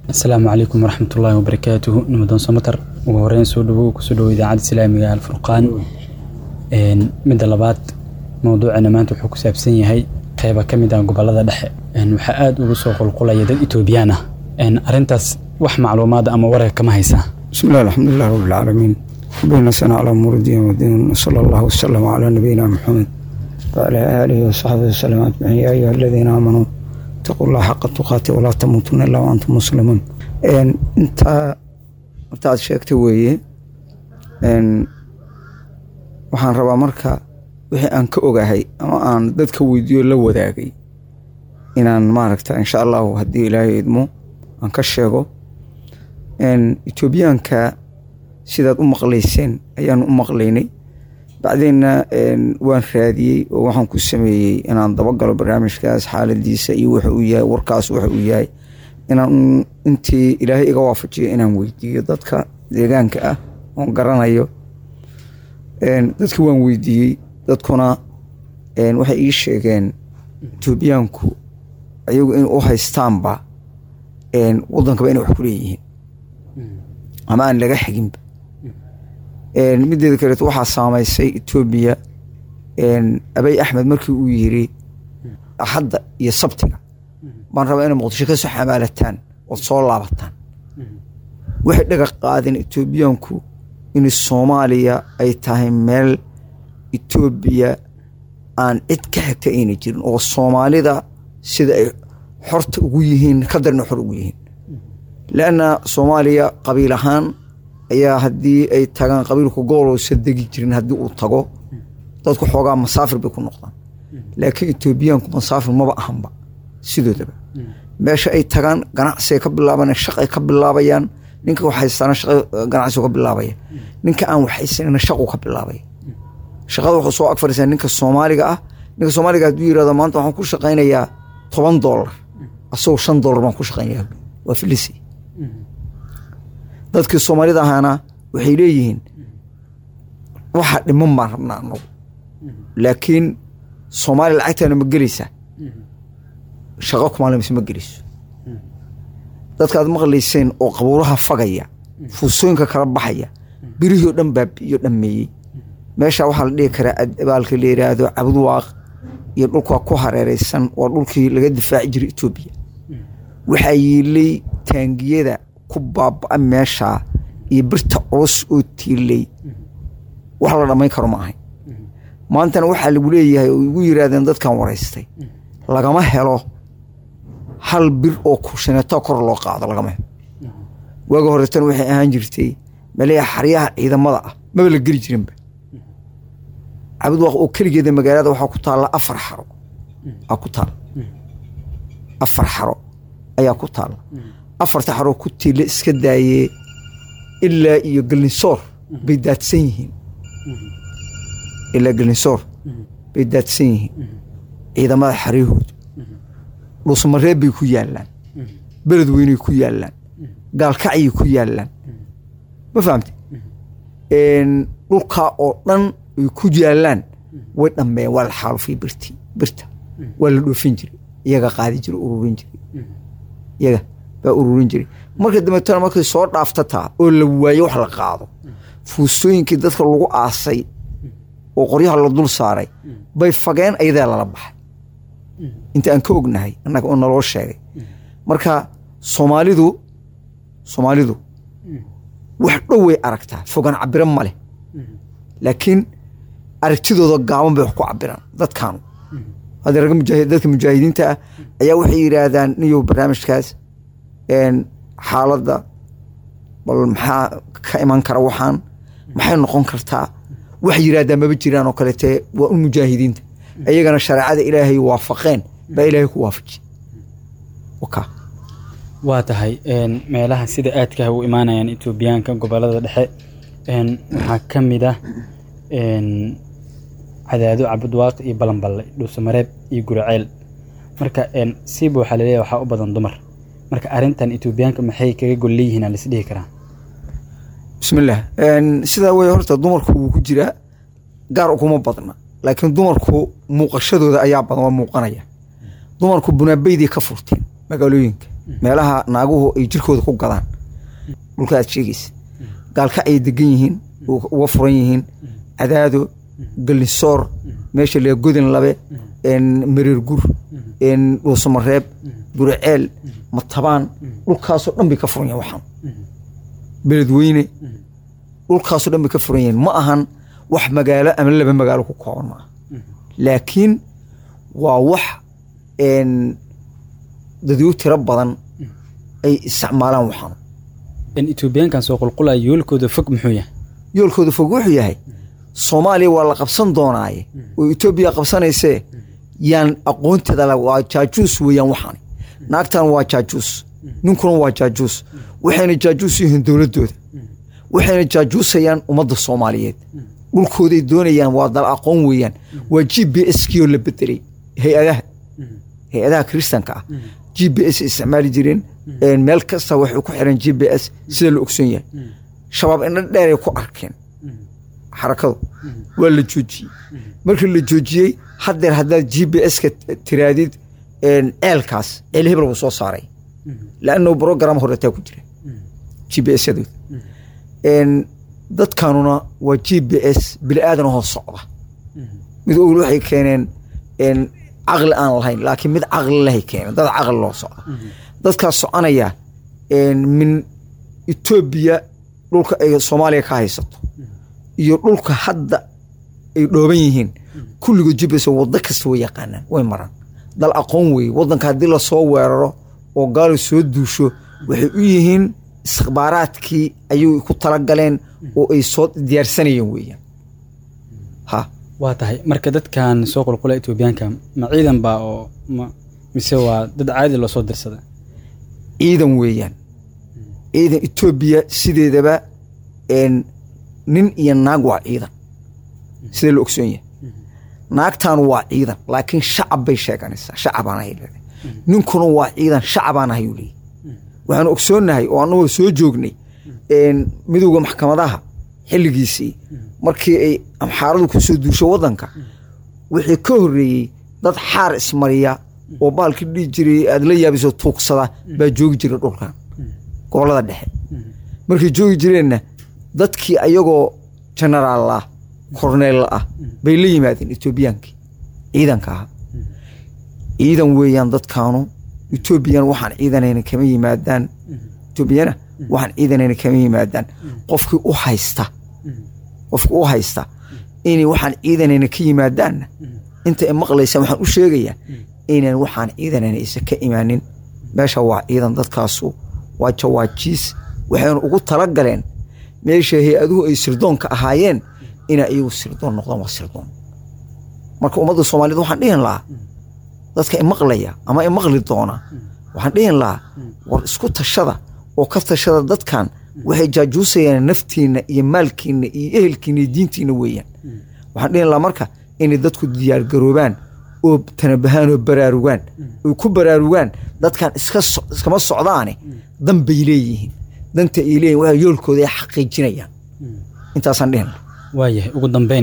asalaamu calaykum waraxmatullaahi wabarakaatuhu nimadoon somatar ugu horeyn soo dhawow kusoo dhawow idaacadda islaamiga alfurqaan midda labaad mowduucana maanta wuxuu ku saabsan yahay qeyba ka mid ah gobolada dhexe waxaa aada ugu soo qulqulaya dad etoobiyaan ah arrintaas wax macluumaada ama wararka kama haysaa بسم الله الحمد لله رب العالمين ربنا سنة على أمور الدين والدين صلى الله وسلم على نبينا محمد وعلى آله وصحبه وسلم أجمعين يا أيها الذين آمنوا اتقوا الله حق تقاته ولا تموتن إلا وأنتم مسلمون إن أنت أنت شيكت ويه إن waxaan rabaa marka wixii aan ka ogahay ama aan dadka weydiiyo la wadaagay inaan maaragta insha allahu haddii ilaahay idmo aan ka sheego etoobiyaanka sidaad u maqlayseen ayaan u maqlaynay bacdeenna waan raadiyey oo waxaan ku sameeyey inaan dabagalo barnaamijkaas xaaladiisa iyo wuxu uu yahay warkaas wuxu uu yahay inaan intii ilaahay iga waafajiyo inaan weydiiyo dadka deegaanka ah oon garanayo dadki waan weydiiyey dadkuna waxay ii sheegeen etoobiyaanku ayagu in u haystaanba wadankaba inay wax ku leeyihiin ama aan laga xiginba mideeda kaleeto waxaa saamaysay etoobiya abay axmed markii uu yiri axadda iyo sabtiga baan rabaa inay muqdisho ka soo xamaalataan ood soo laabataan waxay dhaga qaadeen etoobiyaanku in soomaaliya ay tahay meel etoobiya aan cid ka xigta ayna jirin oo soomaalida sida ay xorta ugu yihiin ka darna xor ugu yihiin leanna soomaaliya qabiil ahaan ayaa haddii ay tagaan qabiilku goboloosa degi jirin haddii uu tago dadku xoogaa masaafir bay ku noqdaan laakiin etoobiyaanku masaafir maba ahanba sidoodaba meesha ay tagaan ganacsiay ka bilaaban shaqay ka bilaabayaan ninka waxhaystana ganacsigu ka bilaabaya ninka aan waxhaysanina shaqu ka bilaabaya shaqada wuxuu soo ag fadhiisaa ninka soomaaliga ah ninka soomaaliga hadduu yirahdo maanta waxaan ku shaqaynayaa toban doolar asagoo shan doolar baan ku shaqaynaya waa filisi dadkii soomaalida ahaana waxay leeyihiin waxa dhiman baan rabnaa anagu laakiin soomaaliya lacagtaana ma gelaysaa shaqo kumaalimaysa ma gelayso dadkaad maqlayseen oo qabuuraha fagaya fuusooyinka kala baxaya birihii oo dhan baabi'iyo dhammeeyey meesha waxaa la dhihi karaa baalka la yidhaahdo cabudwaaq iyo dhulka ku hareereysan waa dhulkii laga difaaci jiray etoobiya waxaa yiilay taangiyada ku baaba meeshaa iyo birta culus oo tiilay wax la dhammayn karo ma ahay maantana waxaa lagu leeyahay oo igu yiraahdeen dadkan waraystay lagama helo hal bir oo kushineeto kor loo qaado lagama helo waaga horetana waxay ahaan jirtay maleeya xaryaha ciidamada ah maba la geli jirinba cabudwaaq oo keligeeda magaalada waxaa ku taalla afar xaro aa ku taalla afar xaro ayaa ku taalla afarta xaroo ku tiila iska daayee ilaa iyo gelinsoor bay daadsan yihiin ilaa gelinsoor bay daadsan yihiin ciidamada xaryahooda dhuusmareeb bay ku yaallaan beled weynay ku yaallaan gaalkacyay ku yaallaan ma fahamte dhulkaa oo dhan ay ku yaallaan way dhammeeyeen waa la xaalufay birti birta waa la dhoofin jiray iyaga qaadi jiray ururin jiray iyaga baa ururin jiray marka dambeetana markay soo dhaaftataa oo la waayo wax la qaado fuustooyinkii dadka lagu aasay oo qoryaha la dul saaray bay fageen ayadaa lala baxay inta aan ka ognahay annaga oo naloo sheegay marka soomaalidu soomaalidu wax dhow way aragtaa fogaan cabiro ma leh laakiin aragtidooda gaaban bay wax ku cabiraan dadkaanu hadda ragga mujaahi dadka mujaahidiinta ah ayaa waxay yidhaahdaan niyow barnaamijkaas xaaladda bal maxaa ka iman kara waxaan maxay noqon kartaa wax yidhaahdaan maba jiraan oo kaleete waa un mujaahidiinta iyagana shareecada ilaahay waafaqeen baa ilaahay ku waafajiye waka waa tahay meelaha sida aadkaha u imaanayaan etoobiyaanka gobolada dhexe waxaa ka mid ah cadaado cabudwaaq iyo balanballe dhuusamareeb iyo guraceel marka siiba waxaa laleeyahay waxaa u badan dumar marka arrintan etoobiyaanka maxay kaga gol leeyihiin aan lisdhihi karaa bismillaah sidaa wey horta dumarku wuu ku jiraa gaar kuma badna laakiin dumarku muuqashadooda ayaa badan waa muuqanaya dumarku bunaabeydii ka furteen magaalooyinka meelaha naaguhu ay jirkooda ku gadaan dhulka aad sheegaysa gaalka ay degan yihiin uga furan yihiin cadaado gallisoor meesha lee godin labe mareer gur dhuusamareeb buriceel matabaan dhulkaasoo dhan bay ka furan yahin waxaan beledweyne dhulkaasoo dhan bay ka furan yihiin ma ahan wax magaalo ama laba magaalo ku kooban ma aha laakiin waa wax dadyo tiro badan ay isticmaalaan waxaan etoobiyaankan soo qulqulaya yoolkooda fog muxuu yahay yoolkooda fog wuxuu yahay soomaaliya waa la qabsan doonaaye oo etoobiya qabsanaysee yaan aqoonteeda waa jaajuus weeyaan waxaan naagtan waa jaajuus ninkuna waa jaajuus waxayna jaajuus yihiin dowladdooda waxayna jaajuusayaan ummadda soomaaliyeed dhulkooday doonayaan waa dal aqoon weeyaan waa g b s kioo la bedelay hay-adaha hay-adaha kiristanka ah g b s isticmaali jireen meel kasta waxay ku xiran g b s sida la ogsoon yahay shabaab indha dheeray ku arkeen xarakadu waa la joojiyey markii la joojiyey haddeer haddaad g b s-ka tiraadid ceelkaas ceel hebel buu soo saaray laanno brogram horetaa ku jira g b s-yadooda dadkanuna waa g b s bili aadan hoo socda mid ogl waxay keeneen caqli aan lahayn laakiin mid caqli lahay keeneen dad caqli loo socda dadkaas soconaya min etoobiya dhulka ay soomaaliya ka haysato iyo dhulka hadda ay dhooban yihiin kulligood g b s waddo kasta way yaqaanaan way maraan dal aqoon weeye waddanka haddii lasoo weeraro oo gaalo soo duusho waxay u yihiin istikhbaaraadkii ayay ku talagaleen oo ay soo diyaarsanayeen weeyaan ha waa tahay marka dadkan soo qulqula etoobiyaanka ma ciidan baa oo ma mise waa dad caadi loo soo dirsada ciidan weeyaan ciidan etoobiya sideedaba nin iyo naag waa ciidan sida la ogsoon yahay naagtan waa ciidan laakiin shacab bay sheeganaysaa shacabaan ahay leedahay ninkuna waa ciidan shacabaan ahay uu leeyahy waxaanu ogsoonnahay oo annagoo soo joognay midowda maxkamadaha xilligiisii markii ay amxaaradu ku soo duusho waddanka wixii ka horreeyey dad xaar ismariya oo baalkii dhihi jiray aad la yaabiso tuugsada baa joogi jiray dhulkan gobollada dhexe markay joogi jireenna dadkii ayagoo genaraal ah korneella ah bay la yimaadeen etoobiyaankii ciidanka ahaa ciidan weeyaan dadkaanu etoobiyan waxaan ciidanayna kama yimaadaan etoobiyana waxaan ciidanayna kama yimaadaan qofkii u haysta qofkii u haysta inay waxaan ciidanayna ka yimaadaanna inta ay maqlaysaan waxaan u sheegayaa inaan waxaan ciidanayna isa ka imaanin meesha waa ciidan dadkaasu waa jawaajiis waxayna ugu talagaleen meesha hay-aduhu ay sirdoonka ahaayeen inay iyagu sirdoon noqdaan waa sirdoon marka ummadda soomaaliyed waxaan dhihin lahaa dadka imaqlaya ama imaqli doona waxaan dhihin lahaa war isku tashada oo ka tashada dadkan waxay jaajuusayaan naftiinna iyo maalkiinna iyo ehelkiinna iyo diintiinna weeyaan waxaan dhihin lahaa marka inay dadku diyaargaroobaan oo tanabahaan oo baraarugaan oy ku baraarugaan dadkan iskama socdaane dan bay leeyihiin danta ay leeyihin waa yoolkooda ay xaqiijinayaan intaasaan dhihin lahaa waayahay ugu dambeyn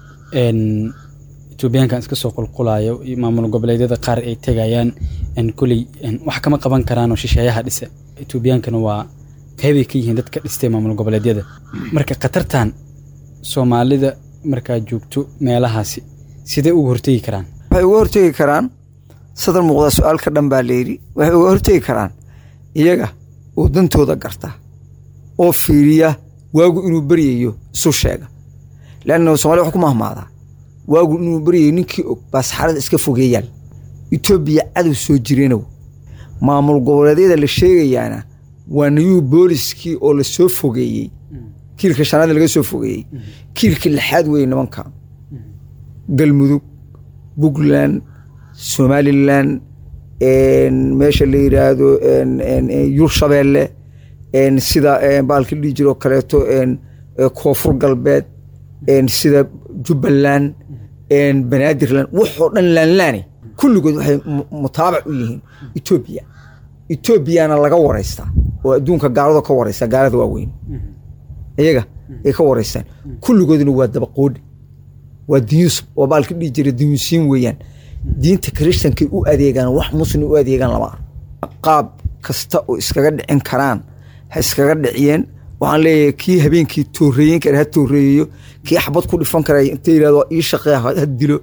etoobiyaankan iska soo qulqulayo iyo maamul goboleedyada qaar ay tegayaan kuley wax kama qaban karaan oo shisheeyaha dhisa etoobiyaankana waa qeybay ka yihiin dadka dhistay maamul goboleedyada marka khatartan soomaalida markaa joogto meelahaasi sidee uga hortegi karaan waxay uga hortegi karaan sadar muuqda su-aal ka dhan baa layidhi waxay uga hortegi karaan iyaga oo dantooda garta oo fiiriya waagu inuu beryayo isu sheega leanna somalia wax ku mahmaadaa waagu inuu beryayo ninkii og baa saxarada iska fogeeyaan etoobiya cadow soo jireenow maamul goboleedyada la sheegayaana waa nayuu booliskii oo la soo fogeeyey kiilka shanaad laga soo fogeeyey kiilka lixaad weeye nimanka galmudug puntland somalilan meesha la yidhaahdo yurshabeelle sida baalka dhihi jiroo kaleeto koonfur galbeed sida jubbaland banaadirland waxoo dhan laanlaane kulligood waxay mutaabac u yihiin etoobiya etoobiyana laga waraystaa oo adduunka gaalada ka waraysta gaalada waaweyn iyaga ay ka waraystaan kulligoodna waa dabaqoodhi waa diyuus waa baalka dhihi jira diyuusiin weeyaan diinta kirishtankay u adeegaan wax muslim u adeegaan lama ah qaab kasta oo iskaga dhicin karaan ha iskaga dhiciyeen waxaan leeyahay kii habeenkii tooreeyen kara ha tooreeyeyo kii xabad ku dhifan kara inta yirahdo ii shaqee ha dilo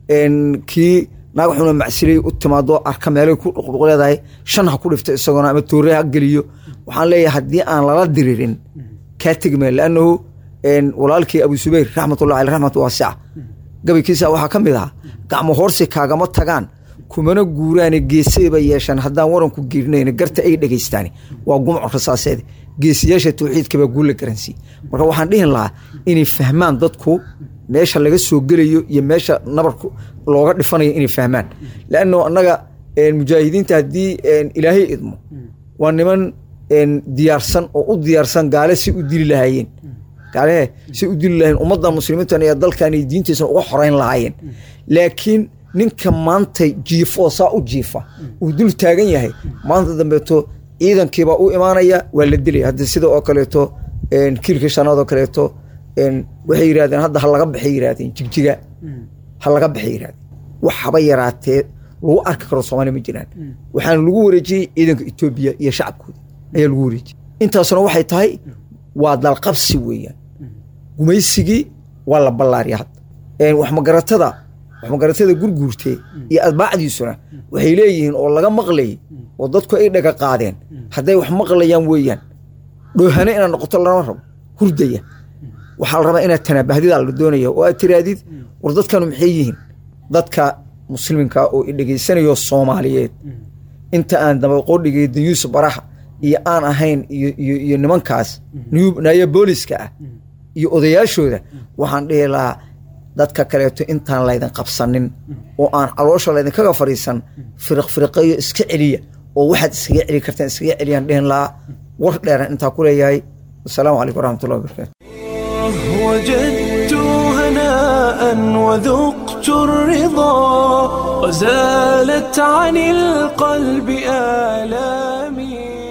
kii naag xuna macsilay u timaado arka meelay ku dhuqdhuq leedahay shan ha ku dhifto isagoona ama toore ha geliyo waxaan leeyahay haddii aan lala diririn kaa tegmaya laannahu walaalkii abu subayr raxmatullahi aleh raxmat waasica gabaykiisa waxaa ka mid ahaa gacmo hoorsi kaagama tagaan kumana guuraane geesayba yeeshaan haddaan waranku geerinayn garta ay dhegaystaan waa gumco rasaaseed geesiyaasha tawxiidkabaa guulla garansiiye marka waxaan dhihin lahaa inay fahmaan dadku meesha laga soo gelayo iyo meesha nabarku looga dhifanayo inay fahmaan laanno annaga mujaahidiinta haddii ilaahay idmo waa niman diyaarsan oo u diyaarsan gaale si u dili lahaayeen gaalehe si u dili lahayen ummadda muslimiintan iyo dalkan iyo diintiisana uga xoreyn lahaayeen laakiin ninka maanta jiifo oo saa u jiifa uu dul taagan yahay maanta dambeeto ciidankiibaa u imaanaya waa la dilaya hadda sida oo kaleeto kiilka shanaad oo kaleeto waxay yirahdeen hadda ha laga baxay yirahdeen jigjiga ha laga baxay yirahdeen wax haba yaraatee lagu arki karo soomaaliya ma jiraan waxaana lagu wareejiyey ciidanka etoobiya iyo shacabkooda ayaa lagu wareejiyey intaasuna waxay tahay waa dalqabsi weeyaan gumaysigii waa la ballaariya hadda waxmagaratada waxmagaratada gurguurtee iyo adbaacdiisuna waxay leeyihiin oo laga maqlayay oo dadku ay dhaga qaadeen hadday wax maqlayaan weeyaan dhoohane inaad noqoto lama rabo hurdaya waxaa la rabaa inaad tanaabahdidaa la doonaya oo aad tiraadid war dadkanu maxay yihiin dadka musliminka oo idhegaysanayo soomaaliyeed inta aan dabaqoodhigay dayuus baraha iyo aan ahayn iyo nimankaas naya booliska ah iyo odayaashooda waxaan dhihi lahaa dadka kaleeto intaan laydin qabsanin oo aan caloosha laydinkaga fadhiisan firiq firiqeyo iska celiya oo waxaad iskaga celi kartaan iskaga celiyaan dhihin lahaa war dheeran intaa ku leeyahay wasalaamu calaykum waraxmatullahi wabarakatu وجدت هناء وذقت الرضا وزالت عن القلب آلامي